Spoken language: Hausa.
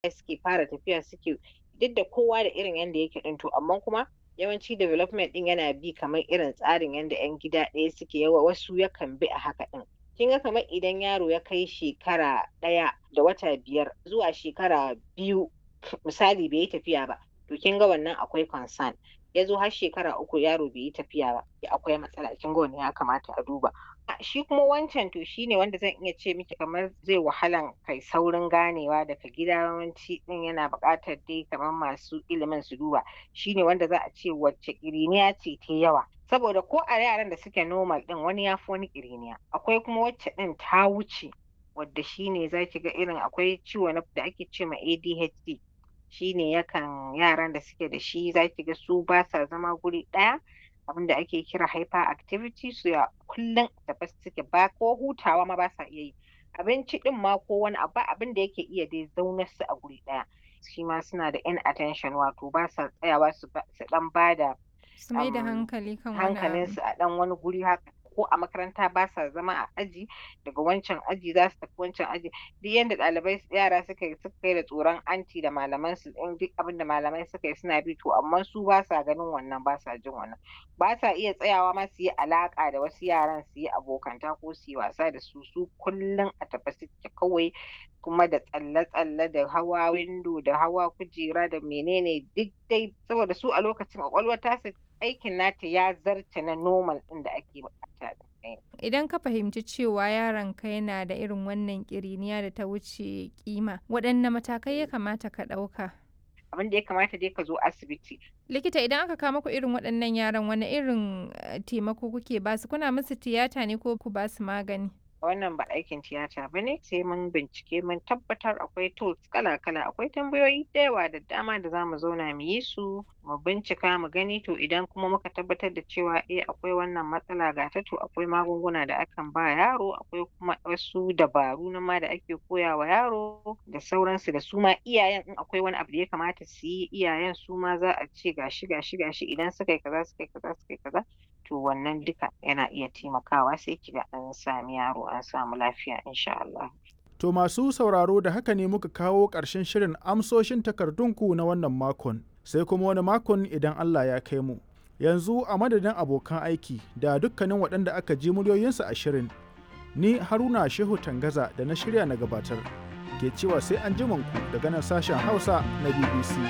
suke fara tafiya suke duk da kowa da irin yanda yake din to amma kuma yawanci development din yana bi kamar irin tsarin yanda yan gida ɗaya suke yawa wasu yakan bi a haka din kin ga kamar idan yaro ya kai shekara ɗaya da wata biyar zuwa shekara biyu misali bai yi tafiya ba to kin ga wannan akwai concern ya zo har shekara uku yaro bai yi tafiya ba akwai matsala kin ga wannan ya kamata a duba shi kuma wancan to shine wanda zan iya ce miki kamar zai wahalan kai saurin ganewa daga gida yawanci din yana buƙatar dai kamar masu ilimin su duba shine wanda za a ce wacce ƙiriniya ce ta yawa saboda ko a yaran da suke normal din wani ya fi wani ƙiriniya akwai kuma wacce din ta wuce wadda shine za ki ga irin akwai ciwo da ake ce ma ADHD shine yakan yaran da suke da shi za ki ga su ba sa zama guri ɗaya abin da ake kira hyperactivity su ya kullum tafi suke ba ko hutawa ma ba sa iya yi abinci din ma ko wani abu abin da yake iya dai zaunar su a guri ɗaya shi ma suna da inattention wato ba sa tsayawa su dan ba da su mai da hankali kan wani hankalinsu a dan wani guri haka ko a makaranta ba sa zama a aji daga wancan aji za su tafi wancan aji duk yanda ɗalibai yara suka yi suka yi da tsoron anti da malaman su in duk abin da malamai suka yi suna bi to amma su ba sa ganin wannan ba sa jin wannan ba sa iya tsayawa ma su yi alaka da wasu yaran su yi abokanta ko su yi wasa da su su kullum a tafi suke kawai kuma da tsalle-tsalle da hawa windo da hawa kujera da menene duk dai saboda su a lokacin kwakwalwar tasu aikin nata ya zarce na normal ɗin da ake bukata Idan ka fahimci cewa yaronka yana da irin wannan ƙiriniya da ta wuce kima, waɗanne matakai ya kamata ka ɗauka? Abin da ya kamata dai ka zo asibiti. Likita idan aka kama ku irin waɗannan yaran wani irin taimako kuke basu kuna musu tiyata ne ko ku basu magani? wannan ba aikin tiyata ba ne sai mun bincike mun tabbatar akwai tools kala-kala akwai tambayoyi da yawa da dama da za mu zauna mu yi su mu bincika mu gani to idan kuma muka tabbatar da cewa eh akwai wannan matsala ga ta to akwai magunguna da akan ba yaro akwai kuma wasu dabaru na ma da ake koya wa yaro da sauransu da su ma iyayen in akwai wani abu da ya kamata su yi iyayen su ma za a ce gashi gashi gashi idan suka yi kaza suka yi kaza suka yi kaza to wannan duka yana iya taimakawa sai kiga an sami yaro an samu lafiya insha Allah. To masu sauraro da haka ne muka kawo ƙarshen shirin amsoshin takardunku na wannan makon sai kuma wani makon idan Allah ya kai mu. Yanzu a madadin abokan aiki da dukkanin waɗanda aka ji muryoyinsu a shirin ni Haruna Shehu Tangaza da na shirya na gabatar ke cewa sai an ku daga nan sashen Hausa na BBC.